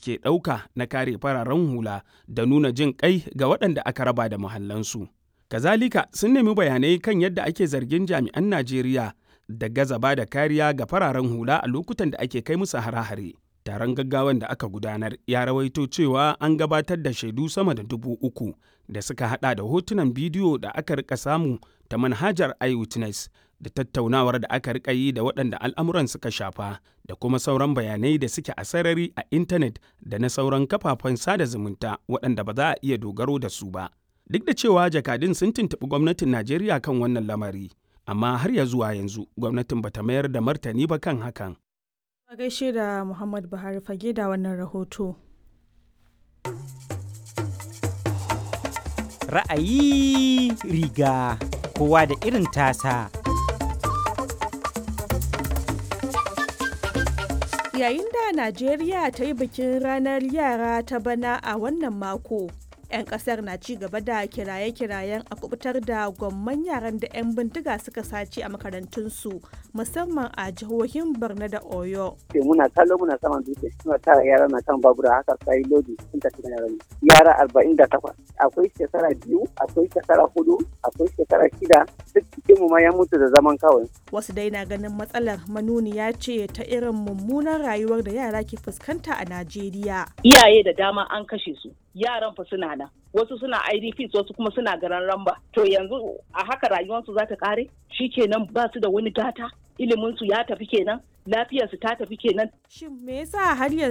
suke ɗauka na kare fararen hula da nuna jin ƙai ga waɗanda aka raba da muhallansu. Kazalika sun nemi bayanai kan yadda ake zargin jami'an Najeriya da gaza ba da kariya ga fararen hula a lokutan da ake kai musu hare-hare. Taron gaggawan da aka gudanar ya rawaito cewa an gabatar da shaidu sama da dubu uku da suka hada da hotunan bidiyo da aka rika samu ta manhajar iWitness da tattaunawar da aka rika yi da waɗanda al'amuran suka shafa da kuma sauran bayanai da suke a sarari a intanet da na sauran kafafen sada zumunta waɗanda ba za a iya dogaro da su ba. Duk da cewa jakadun sun tuntuɓi gwamnatin Najeriya kan wannan lamari, amma har ya zuwa yanzu gwamnatin bata mayar da martani ba kan hakan. A gaishe da Muhammad Buhari fage da wannan rahoto. Ra'ayi riga kowa da irin tasa. Yayin da Najeriya ta yi bikin ranar yara ta bana a wannan mako. 'yan kasar na ci gaba da kiraye-kirayen a kubutar da gwamman yaran da 'yan bindiga suka sace a makarantunsu musamman a jihohin borno da oyo muna kallo muna saman dutse suna tara yara na kan babura haka sai lodi sun tafi da yara yara arba'in da takwas akwai shekara biyu akwai shekara hudu akwai shekara shida duk cikin mu ma ya mutu da zaman kawai wasu dai na ganin matsalar manuniya ce ta irin mummunan rayuwar da yara ke fuskanta a najeriya iyaye da dama an kashe su yaran fa suna nan wasu suna idps wasu kuma suna garan ramba to yanzu a haka rayuwarsu za ta kare kenan ba su da wani gata iliminsu ya tafi kenan lafiyarsu ta tafi kenan shin me yasa har yanzu